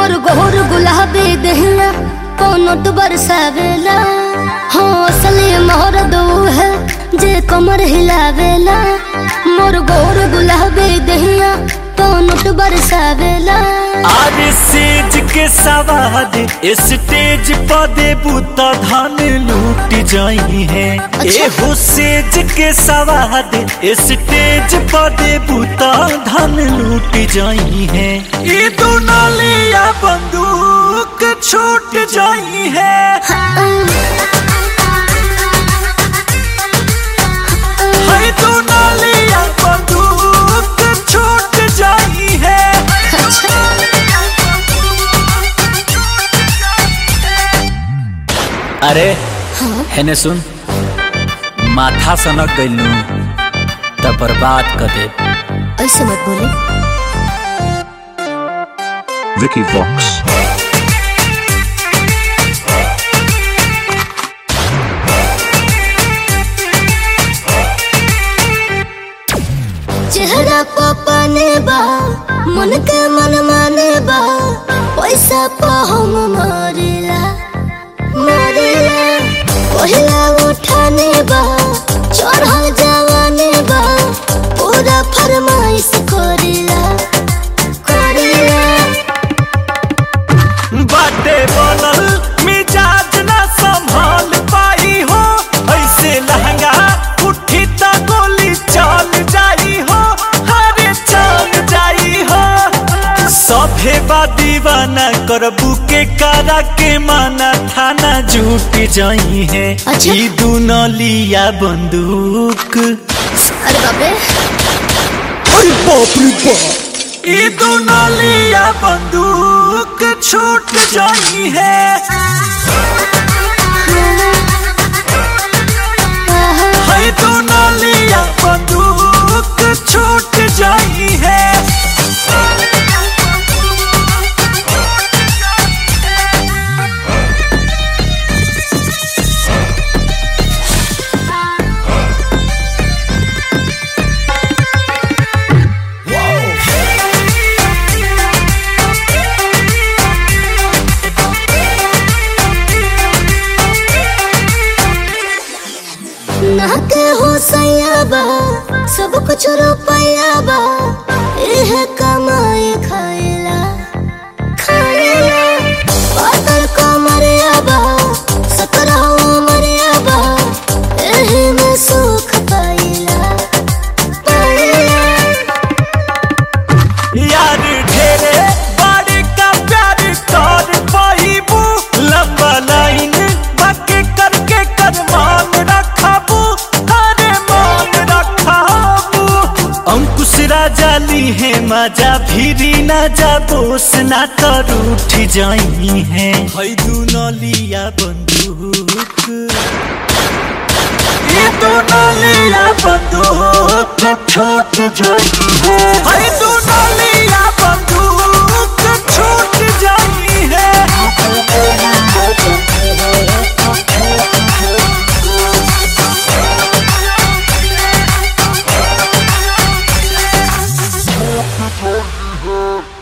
मोर गोर गुलाबी दहिया कोनो तो बरसावेला हाँ असली मोर दो है जे कमर हिलावेला मोर गोर गुलाबी दहिया कोनो तो बरसावेला आरे सेज के सवाद स्टेज पर देबू त धन लूट जाई है अच्छा। एहो सेज के सवाद स्टेज पर देबू त धन लूट जाई है ई दुनालिया बंदूक छूट जाई है है दुनालिया बंदूक छूट जाई है अरे हेने सुन माथा सनक गइलू त बर्बाद कर दे ऐसे मत बोले Vicky Vox. चेहरा पपने बा मन के मन माने बा पैसा पा हम मरेला मरेला पहिला उठाने बा चढ़ल जवाने बा पूरा फरमाइश करेला करेला बाटे बनल मिजाज ना संभाल पाई हो ऐसे लहंगा उठी त गोली चल जाई हो हरे चल जाई हो सभे बा दीवाना करबू के कारा के माना थाना झूठ जाई है अच्छा। ई दुनलिया बंदूक अरे बाबे अरे बाप रे बाप ई दुनलिया बंदूक छूट जाई है है दुनलिया बंदूक छूट जाई है ना के हो सयाबा सब कुछ रुपया बा एह कमाए खाएला खाएला पातर कमरिया बा सकरा उमरिया बा एही में सुख पाइला पाइला यार ढेरे बड़े का प्यार कर पाइबू लंबा लाइन बाकी करके कर मान रखाबू अरे मान रखाबू अंकुश राजा ली है मजा फिरी ना जा बोस ना कर उठ जाई है है दुनलिया बंदूक ये दुनलिया बंदूक छोट जाई है है दुनलिया बंदूक छूट जाई है Vicky